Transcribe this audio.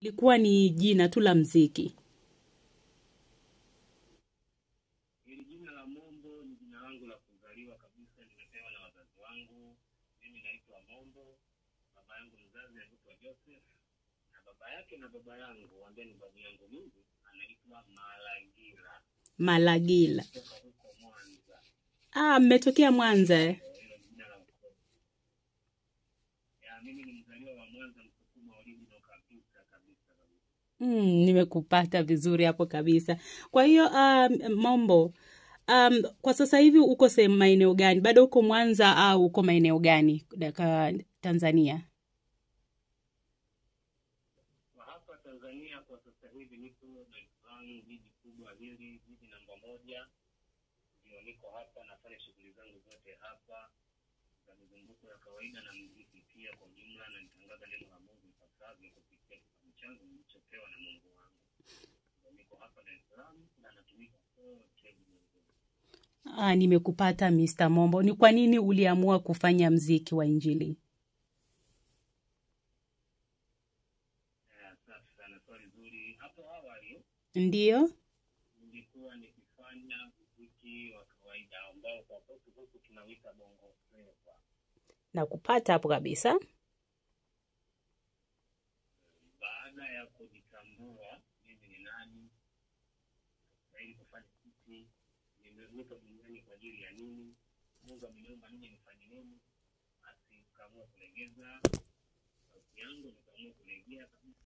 likuwa ni jina tu la mziki? Hili jina la Mombo ni jina langu la kuzaliwa kabisa, nimepewa na wazazi wangu. Mimi naitwa Mombo, baba yangu mzazi anaitwa Joseph, na baba yake na baba yangu ambaye ni babu yangu mimi anaitwa Malagila Malagila. kutoka huko Mwanza. Ah, mmetokea Mwanza eh? Hilo ni jina la ukoo. Ya, mimi ni mzaliwa wa Mwanza, Msukuma original kabisa kabisa kabisa. Mm, nimekupata vizuri hapo kabisa. Kwa hiyo um, Mombo, um, kwa sasa hivi uko sehemu maeneo gani? Bado uko Mwanza au uko maeneo gani Daka, Tanzania? Kwa hapa Tanzania kwa sasa hivi niko Dar es Salaam, jiji kubwa hili, jiji namba moja. Ndio niko hapa, nafanya shughuli zangu zote hapa za mizunguko ya kawaida na muziki pia kwa ujumla, na nitangaza neno la Mungu ipasavyo kupitia kitabu changu nilichopewa na Mungu wangu. Ndio niko hapa Dar es Salaam na natumika kote ulimwenguni. Ah, nimekupata Mr. Mombo. Ni kwa nini uliamua kufanya mziki wa Injili? Eh, Safi sana, swali zuri. Hapo awali Ndiyo? nilikuwa nikifanya muziki wa kawaida ambao kwa kwetu huku tunawita bongo flava. Nakupata hapo kabisa. baada ya kujitambua mimi ni nani nastahili kufanya kipi nimewekwa duniani kwa ajili ya nini mungu ameniomba nije nifanye nini basi nikaamua kulegeza sauti yangu nikaamua kulegea kabisa